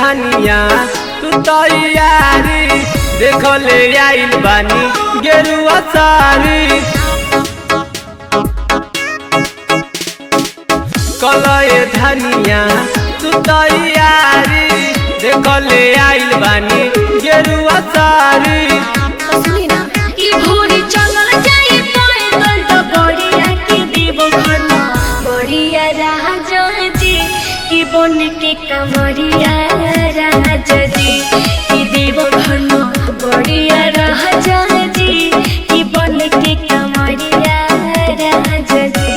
धनिया तू तैयारी देख ले आइल बानी गेरुआ सारी कलए धनिया तू तैयारी देख ले आइल बानी गेरुआ सारी सुनी ना ई भोरे चलल जाई पैदल तो बड़िया के देव घर बड़िया राजा जी की बन के कमरिया राजा जी की देव घर बड़िया राजा जी की बन के कमरिया राजा जी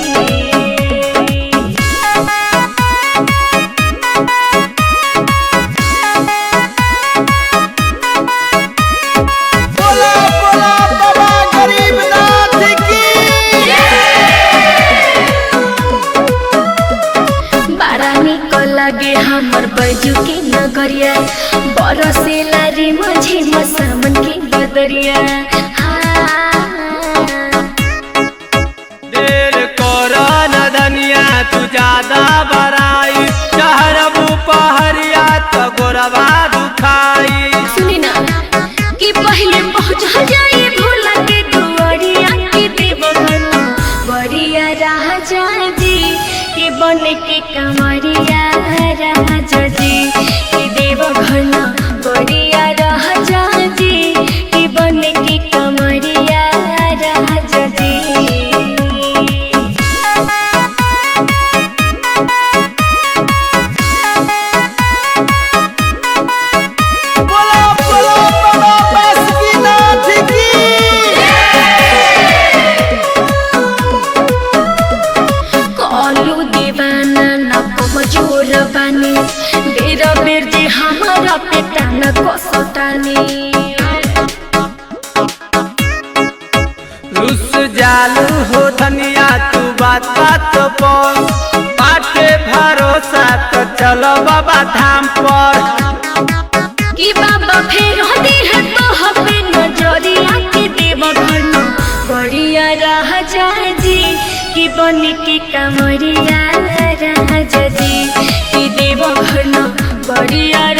बोला बोला बाबा गरीबनाथ की बारा निक लागे हमर बैजू के नगरिया बरसेला रे मझे मसामन के बदरिया देर कर न धनिया तू ज्यादा बराई चहरबू पहरिया तो गोरबा दुखाई सुनी ना कि पहले पहुंच जाए भोला के दुआरिया के देव घर बड़िया राजा जी के बन के कमरिया राजा जी के देव घर बड़िया राजा जी के बन के कमरिया राजा जी बोला बोला बाबा बासुकीनाथ की कलू दीवाना न कमजोर बानी बेर बेर जे हमारा पेटा न कसतानी रुस जालू हो धनिया तू बात बात पर बाटे भरोसा तो चलो बाबा धाम पर कि बाबा फेर होती है तो हपे नजरिया के देव घर न बढ़िया राजा जी कि बन के कमरिया राजा जी कि देव घर न बढ़िया